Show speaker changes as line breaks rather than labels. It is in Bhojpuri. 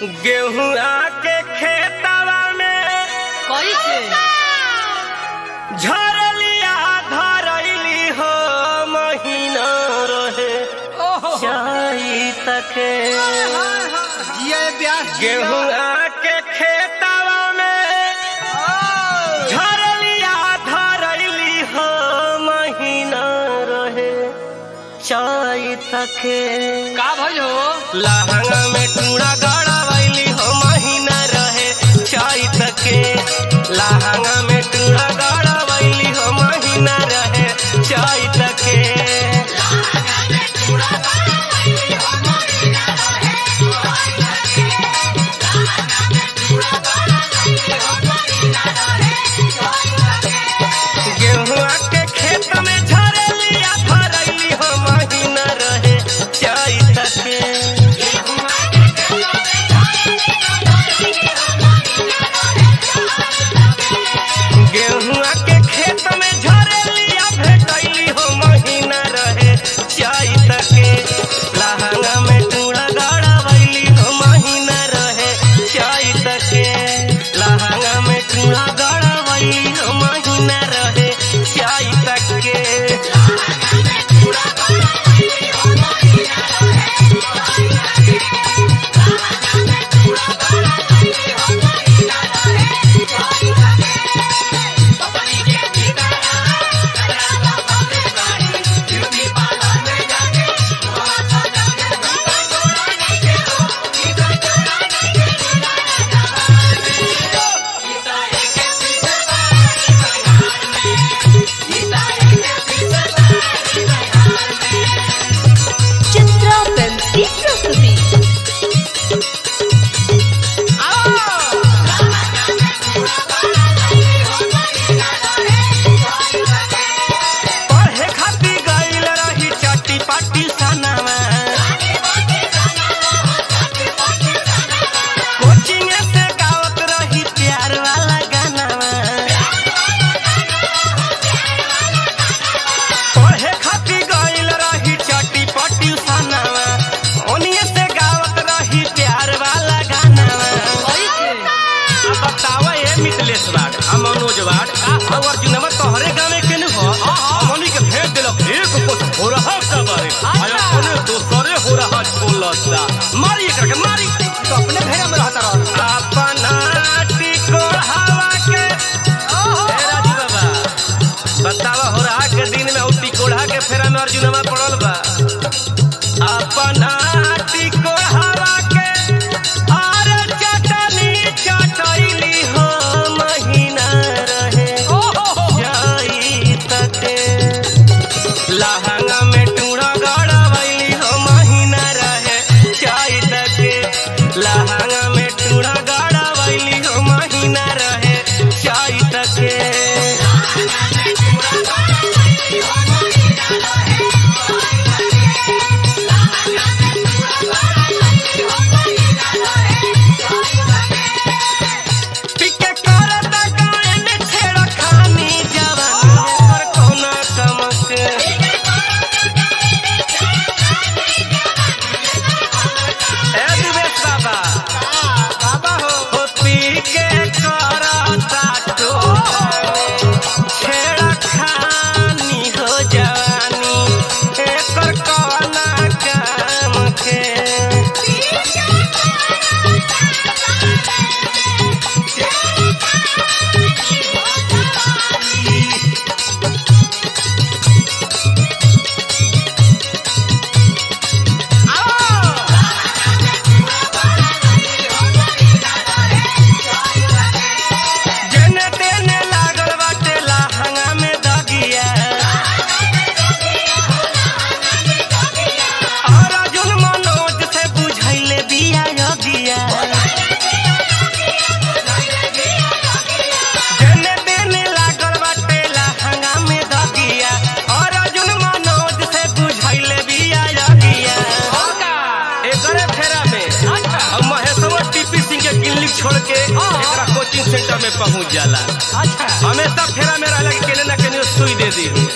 गेहुआ के खेतवा में
कैसे
झरलिया धरैली हो महीना रहे
ओहो
चाई तके
ये ब्यास
गेहुआ के खेतवा में झरलिया धरैली हो महीना रहे चाई तके
का भइल हो
लहंगा में टूड़ा गड़ावैली हो महीना रहे चाई तके लहंगा में टूड़ा गड़ावैली हो महीना रहे चाई तके गेहुआ के खेत में झरलिया भरैली हो महीना रहे चाई तके गेहुआ के खेत में झरलिया भेटैली हो महीना रहे चाई तके लहंगा में टूड़ा गड़ावैली हो महीना रहे चाई तके लहंगा में टूड़ा गड़ावैली हो महीना रहे चाई तके
चित्रा फिल्म की प्रस्तुति
पढ़े खातिर गइल रही चट्टी पट्टी सनावा कोचिंग से गावत रही प्यार वाला गानावा पढ़े खातिर गइल रही चट्टी पट्टी सनावा ओनिए से गावत रही प्यार वाला गानावा
कैसे
अब बतावा ये मिथलेश वाड आ मनोज वाड आ अर्जुनवा तोहरे गावे के न हो हमनी के भेज देलक एक कुछ हो रहा का बारे आया कोने दोसरे हो रहा छोलता मारी एकर के मारी
तो अपने घेरा में रहता रह
अपना टिको हवा के ए राजू बाबा बतावा हो रहा के दिन में औटी कोढ़ा के फेरा में अर्जुनवा पड़ल बा अपना टिको हवा के आर चटनी चटैली हो महीना रहे जाई तके लहंगा में टूड़ा गड़ावैली हो महीना रहे चाई तके लहंगा में टूड़ा गड़ावैली हो महीना रहे चाई तके टिके करत गायन छेड़ खानी जवानी पर कौना कमक ए दिवेश बाबा
बाबा हो
हो पी के करता तो छेड़ खानी हो जवानी एकर कौना काम के जेने तेने लागल बाटे लहंगा में दगिया और अर्जुन मनोज से बुझैले बिया योगिया जेने तेने लागल बाटे लहंगा में दगिया और अर्जुन मनोज से बुझैले बिया योगिया एकरे फेरा में अब महेशवा टीपी सिंह के क्लिनिक छोड़ के एकरा कोचिंग सेंटर में पहुंच जाला
अच्छा
हमेशा फेरा में रहला कि केने ना केने सुई दे दी